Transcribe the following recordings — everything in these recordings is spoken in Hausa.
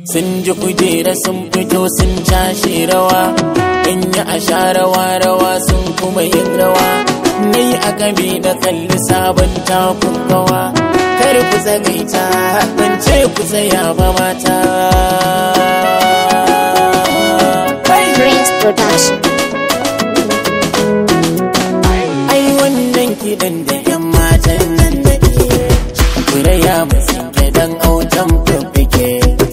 sun ji kujera sun fito sun cashe rawa in yi a sha rawa rawa sun kuma yin rawa ni a game da kalli sabon takun gawa kar ku zagaita ban ce ku tsaya ba mata Prince Production. ai wannan kiɗan da yan matan nan da ke kuraya masu dan autan fuffuke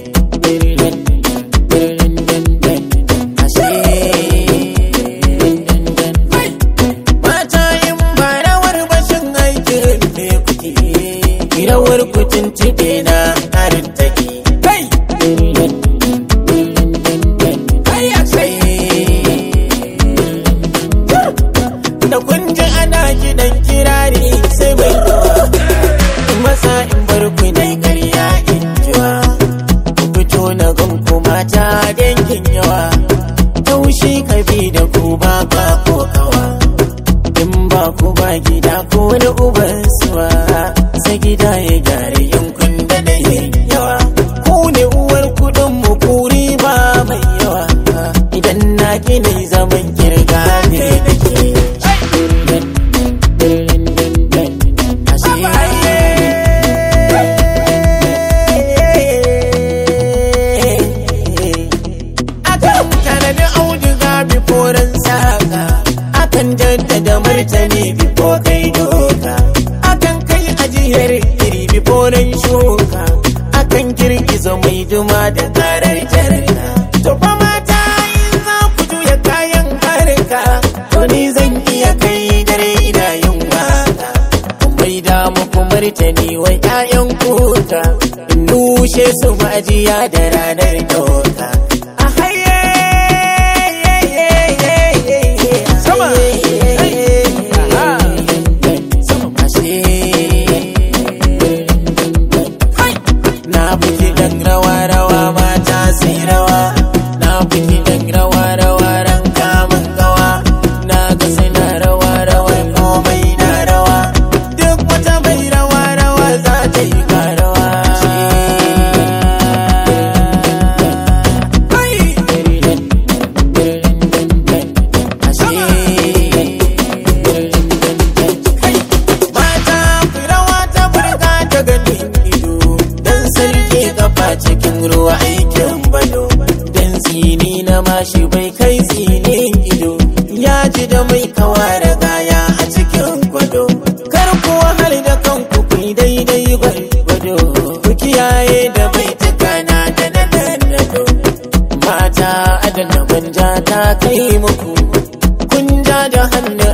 Mata in ba rawar bashin aikin ne kuke rawar kucin tibe na harin take kai kai a sai da kun ji ana kiɗan kirari sai mai yawa in masa in bar ku dai ƙarya in jiwa ku fito na gan ku mata dangin yawa taushi kabi da ku ba ka ko kawa in ba ku ba gida ko wani uban suwa sai gida ya gyara yankun da da yawa ku ne uwar kudin mu kuri ba mai yawa idan na gina zaman kirga ne da ke akan tanadi auduga biforan saka akan jaddada martani bifo kai doka akan kai ajiyar iri biforan shuka akan girgiza mai duma da karar jarka to fa mata in za ku juya kayan harka to ni zan iya kai dare ina yin waka mai da muku martani wa 'ya'yan kuka in nushe su majiya da ranar doka a haye sama na buki dan rawa rawa mata sai rawa na buki dan rawa rawa ran kamun gawa na ga suna rawa rawa komai na rawa duk wata mai rawa rawa za ta yi karawa mata ku rawa ta burga ta gani ido dan sarki kafa cikin ruwa aikin bado dan tsini na mashi bai kai tsinin ido ya ji da mai kawa da gaya a cikin gwado kar ku wahal da kanku ku yi daidai gwargwado ku kiyaye da bai tukana da na nanado mata adana manja ta kai muku kun ja da hannun